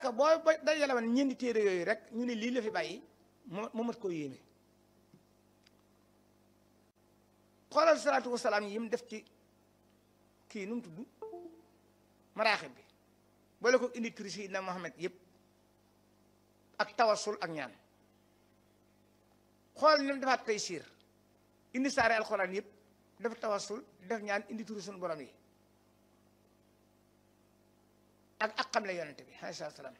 boo ba dajale woon ñeenti téere yooyu rek ñu ne lii la fi bàyyi moo moo mat koo yéeme xoolal salaatu wasalaam yi mu def ci kii nu mu tudd maraaxib bi boole ko indi turi Seydina Muhammad yëpp ak tawasul ak ñaan xool ni mu defaat tey siir indi saare alxuraan yëpp def tawasul def ñaan indi turi suñu borom yi ak ak xam le yonente bi alayhi salaam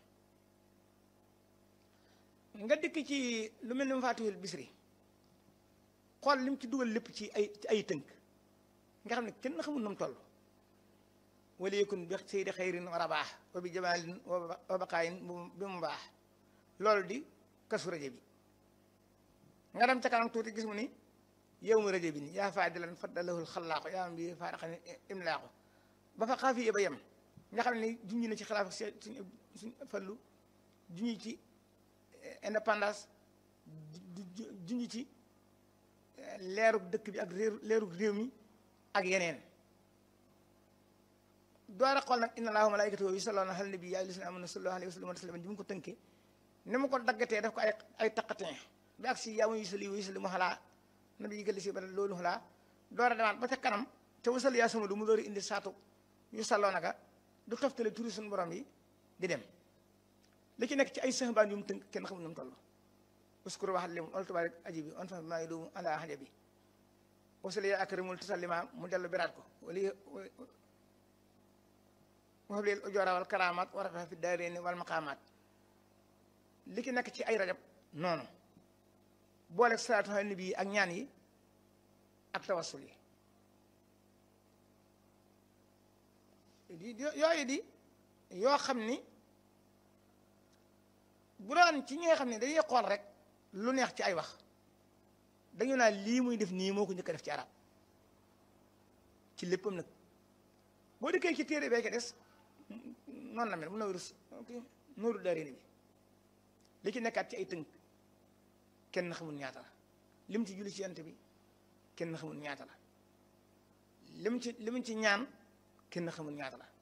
nga dikk ci lu mel ni mu faatuwul bisri xool lim ci dugal lépp ci ay ci ay tënk nga xam ne kenn xamul nu mu toll wala yëkkun bi seydi xayrin wa rabaax wa bi jamaalin wa baqaayin bi mu baax loolu di kasu rajo bi nga dem ca kanam tuuti gis mu ni yow mu rajo bi ni yaa faadilan faddalahul xalaaqu yaa am bi faaraxani imlaaqu ba fa xaafiye ba yem nga xam ne junñi na ci xilaafa suñ suñ fallu junñi ci indépendance junñi ci leerug dëkk bi ak réer leerug réew mi ak yeneen door a xool nag inna allaaha wa malaa'ikatahu yusalluuna alan nabi yaa ayyuhallazina aamanu sallu alayhi wa sallimu tasliiman ji mu ko tënkee ni mu ko daggatee daf ko ay ay taqatin bi ak si yaa ma yusalli wa yusallimu alaa nabi yi gëlli si ba loolu xalaa door a demaat ba ca kanam te wasal yaa sama lu mu door a indi saatu yu salloo naka du toftale turi suñu borom yi di dem li ci nekk ci ay sëxbaan yu mu tënk kenn xamul nu mu toll uskuru waxat lim ol tubarik aji bi on fa maa ngi doomu ala xaja bi wasal yaa akrimul tasallima mu dellu biraat ko wali waxab leel ujoora wal karamaat wa rafa fi daareeni wal maqaamaat li ci nekk ci ay rajab noonu boole salaatu ala nabi yi ak ñaan yi ak tawassul yi yooyu di yoo xam ni bu doon ci ñi nga xam ne dañuy xool rek lu neex ci ay wax dañu naan lii muy def nii moo ko njëkk a def ci arab ci léppam nag boo dikkee ci téere bee ko des noonu la mel mu nooru nooru daarini bi li ci nekkaat ci ay tënk kenn xamul ñaata la lim ci julli ci yant bi kenn xamul ñaata la lim ci lim ci ñaan kenn xamul ñaata la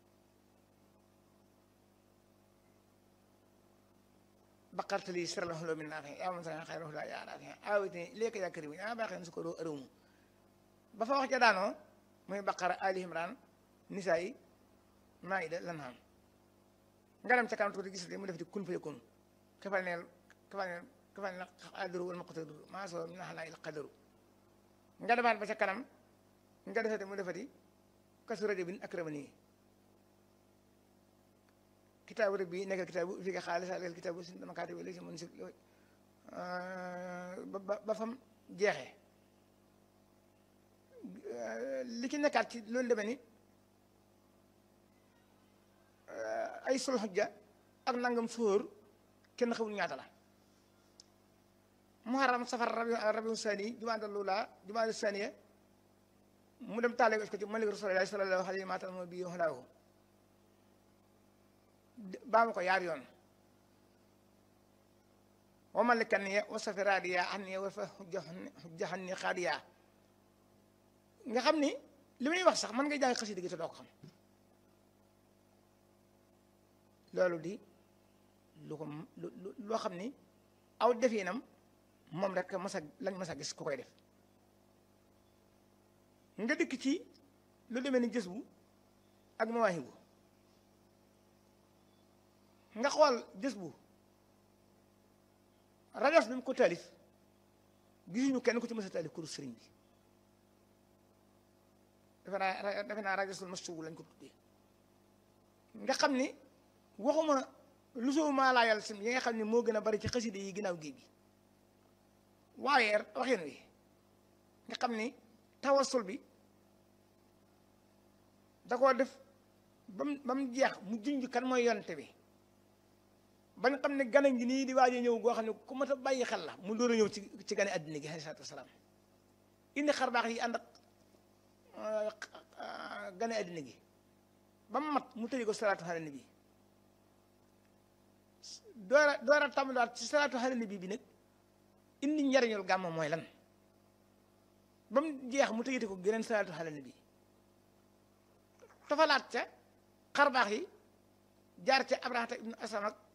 baqartali siralahum loo min naafi yaa man sa xayrahu laa yaa naafi aawitini ilayka yaa kariim yaa baaxeen su ko doo ërëmu ba fa wax ja daanoo muy baqara ali imran nisaa yi maayida lan xam nga dem ca kanam tuuti gis li mu def di kun fa yakun kafal neel kafal neel kafal neel qadiru wal muqtadiru maa soo min xalaa il qadaru nga demaat ba ca kanam nga defati mu defati kasu rajo bin akramani kitaabu rek bii nekk kitaabu fi nga xaalis alal kitaabu si dama kaati wala si mën si ba ba fam jeexee li ci nekkaat ci loolu demee ni ay sul xujja ak nangam sóor kenn xamul ñaata la muharram safar rabi rabiu sani jumaada lula jumaada saniya mu dem taale ko ci malik rasulillahi sallallahu alayhi wa sallam bi xalaahu baa ma ko yaar yoon wa malikan ya wa safiraadiya xam ne wa fa xujjaxan ni xaadiya nga xam ni li muy wax sax man ngay jàng xasida gi te doo ko xam loolu di lu ko loo xam ni aw definam moom rek masa lañ masa gis ku koy def nga dikk ci lu demee ni gës bu ak mawaahibu nga xool gës bu rajos bi mu ko taalif gisuñu kenn ku ci mës a taalif kuru sëriñ bi defe naa defe naa rajosul mastubu lañ ko tuddee nga xam ni waxuma lu soo maa laa yàlla sim yi nga xam ne moo gën a bari ci xaside yi ginnaaw géej gi waaye waxin wi nga xam ni tawasul bi da koo def ba mu ba mu jeex mu junj kan mooy yonte bi bañ xam ne gane gi nii di waaj a ñëw goo xam ne ku mat a bàyyi xel la mu door a ñëw ci ci gane àddina gi alayhi salaatu wasalaam indi xar baax yi ànd ak gane àddina gi ba mu mat mu tëjee ko salaatu ala nabi door a door a tàmbaliwaat ci salaatu ala nabi bi nag indi njariñul gàmm mooy lan ba mu jeex mu tëjee ko geneen salaatu ala nabi tofalaat ca xar baax yi jaar ca abrahata ibnu asam ak